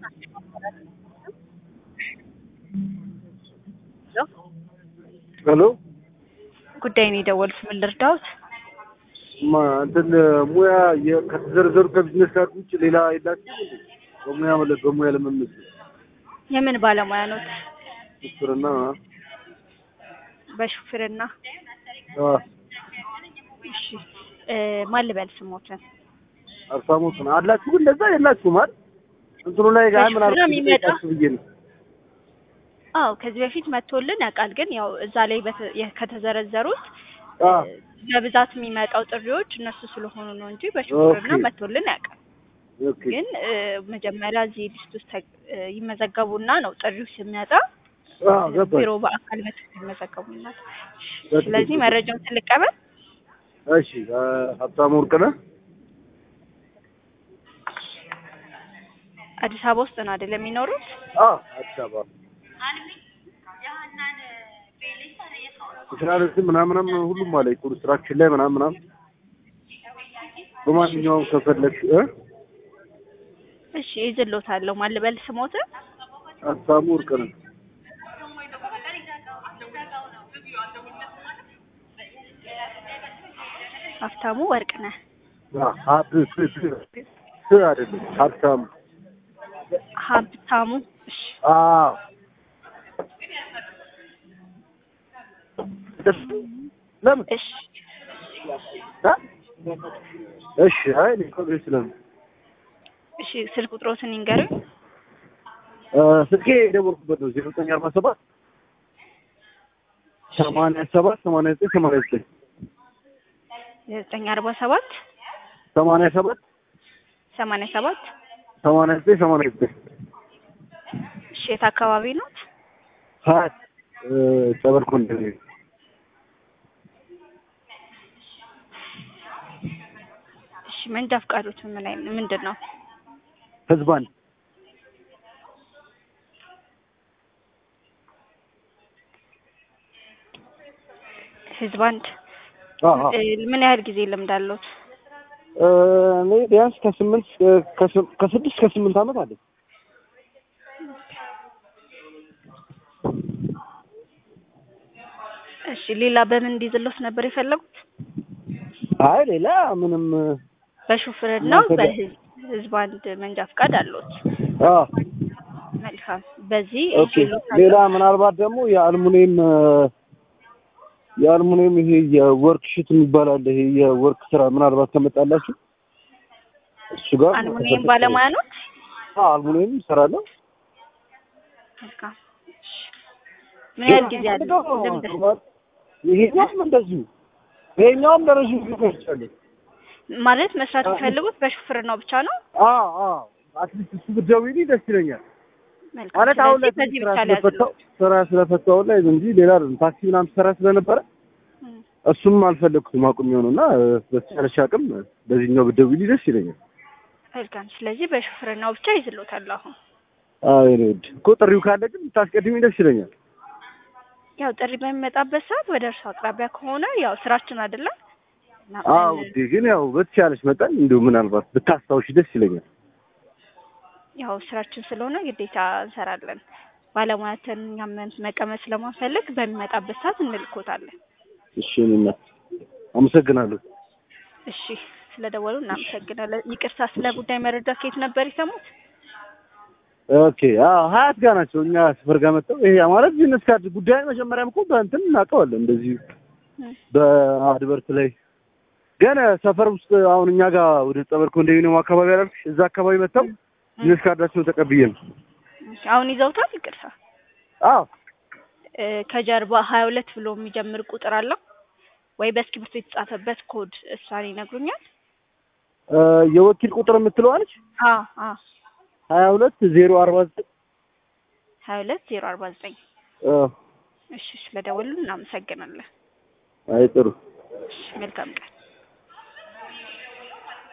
ሄሎ ጉዳይ ነው የደወሉት። ምን ልርዳዎት? ማ እንትን ሙያ የ- ከተዘረዘሩ ከቢዝነስ ካርድ ውጭ ሌላ የላችሁም እንዴ? በሙያ ማለት በሙያ ለመመስ የምን ባለሙያ ኖት? ምስክርና በሹፍርና። አ እሺ እ ማን ልበል ስሞትን? አርሳሞት ነው አላችሁ ግን እንደዛ የላችሁም አይደል? እንትኑ ላይ ጋር ምን በሹፍርና አልኩ የሚመጣ? ብዬ ነው። አዎ ከዚህ በፊት መጥቶልን ያውቃል። ግን ያው እዛ ላይ በተ- የ- ከተዘረዘሩት አ በብዛት የሚመጣው ጥሪዎች እነሱ ስለሆኑ ነው እንጂ በሹፍርና ኦኬ። መጥቶልን ያውቃል። ኦኬ ግን እ መጀመሪያ እዚህ ሊስት ውስጥ ተ- እ ይመዘገቡና ነው ጥሪው ሲመጣ አ ገባኝ። ቢሮ በአካል መጥተው ይመዘገቡና። በትክክል። ስለዚህ መረጃውን ትልቀበል። እሺ አ፣ ሀብታሙ ወርቅነህ አዲስ አበባ ውስጥ ነው አይደል የሚኖሩት? አ አዲስ አበባ ትራንስፖርት ምናምንም ሁሉም አለ ኮንስትራክሽን ላይ ምናምን ምናምን በማንኛውም ከፈለግሽ እ እሺ ይዝሎታለሁ። ማን ልበል ስሞትን? ሀብታሙ ወርቅነህ ሀብታሙ ወርቅነህ። አ ሀብ ስ ስ ስ አይደለም ሀብታሙ ሀብታሙ እሺ አ ለምን እሺ አ እሺ አይ እኔ እኮ ቤት ስለምን እሺ ስልክ ቁጥሮትን ይንገሩኝ። እ ስልኬ የደወልኩበት ነው ዜሮ ዘጠኝ አርባ ሰባት ሰማንያ ሰባት ሰማንያ ዘጠኝ ሰማንያ ዘጠኝ ዘጠኝ አርባ ሰባት ሰማንያ ሰባት ሰማንያ ሰባት ሰማንያ ዘጠኝ ሰማንያ ዘጠኝ እሺ የት አካባቢ ኖት? ሀያት እ ጸበል ኮንዶሚኒየም እሺ መንጃ ፈቃዶት ምን ላይ ምንድን ነው? ህዝብ አንድ ህዝብ አንድ አ አ እ ምን ያህል ጊዜ ልምድ አለዎት? እ እኔ ቢያንስ ከስምንት እ ከስ- ከስድስት ከስምንት ዓመት አለ እሺ ሌላ በምን እንዲዝሎት ነበር የፈለጉት? አይ ሌላ ምንም በሹፍርናው እናንተ ደ- በህዝብ ህዝብ አንድ መንጃ ፈቃድ አለዎት። አ መልካም በዚህ ኦኬ ይዤልዎታለሁ። ሌላ ምናልባት ደግሞ የአልሙኒየም እ የአልሙኒየም ይሄ የወርክ ሽት የሚባል አለ ይሄ የወርክ ስራ ምናልባት ከመጣላችሁ እሱ ጋር አልሙኒየም ባለሙያ ኖት? አ አልሙኒየም እሰራለሁ መልካም እሺ ምን ያህል ጊዜ አለው ልምድ? ይሄኛውም እንደዚሁ ይሄኛውም ለረዥም ጊዜ ቆይቻለሁ። ማለት መስራት የሚፈልጉት በሹፍርናው ብቻ ነው? አዎ አዎ አትሊስት እሱ ብትደውይልኝ ደስ ይለኛል። መልካም ማለት አሁን ላይ ስለዚህ በዚህ ስራ ብቻ ስለፈታው ሊያዝሎት። ስራ ስለፈታው ላይ እንጂ ሌላ አይደለም። ታክሲ ምናምን ስራ ስለነበረ እም፣ እሱም አልፈለግኩትም አቁም የሆነና በተቻለሽ አቅም በዚህኛው ብትደውይልኝ ደስ ይለኛል። መልካም ስለዚህ በሹፍርናው ብቻ ይዝሎታል አሁን አዎ የኔ ውድ እኮ ጥሪው ካለ ግን ብታስቀድሚኝ ደስ ይለኛል። ያው ጥሪ በሚመጣበት ሰዓት ወደ እርሱ አቅራቢያ ከሆነ ያው ስራችን አይደለም እና አዎ ምን- ውዴ፣ ግን ያው በተቻለሽ መጠን እንዲሁ ምናልባት ብታስታውሺ ደስ ይለኛል። ያው ስራችን ስለሆነ ግዴታ እንሰራለን። ባለሙያትን እኛም መቀመጥ ስለማንፈልግ በሚመጣበት ሰዓት እንልኮታለን። እሺ የኔ እናት አመሰግናለሁ። እሺ ስለደወሉ እናመሰግናለን። ይቅርታ ስለ ጉዳይ መረጃ ከየት ነበር የሰሙት? ኦኬ አዎ ሀያት ጋር ናቸው እኛ ሰፈር ጋር መጥተው ይሄ ማለት ቢዝነስ ካርድ ጉዳይ መጀመሪያም እኮ በእንትን እናውቀዋለን እንደዚህ እም፣ በአድቨርት ላይ ግን ሰፈር ውስጥ አሁን እኛ ጋር ወደ ጸበል ኮንዶሚኒየም አካባቢ አላልኩሽ እዛ አካባቢ መጥተው ቢዝነስ ካርዳቸውን ተቀብዬ ነው አሁን ይዘውታል? ይቅርታ አዎ እ፣ ከጀርባ ሀያ ሁለት ብሎ የሚጀምር ቁጥር አለው ወይ በእስክሪብቶ የተጻፈበት ኮድ እሷን ይነግሩኛል? እ የወኪል ቁጥር የምትለው አለች አ አ ሀያ ሁለት ዜሮ አርባ ዘጠኝ ሀያ ሁለት ዜሮ አርባ ዘጠኝ እ እሺ ስለደወሉ እናመሰግናለን። አይ ጥሩ እሺ መልካም ቀን።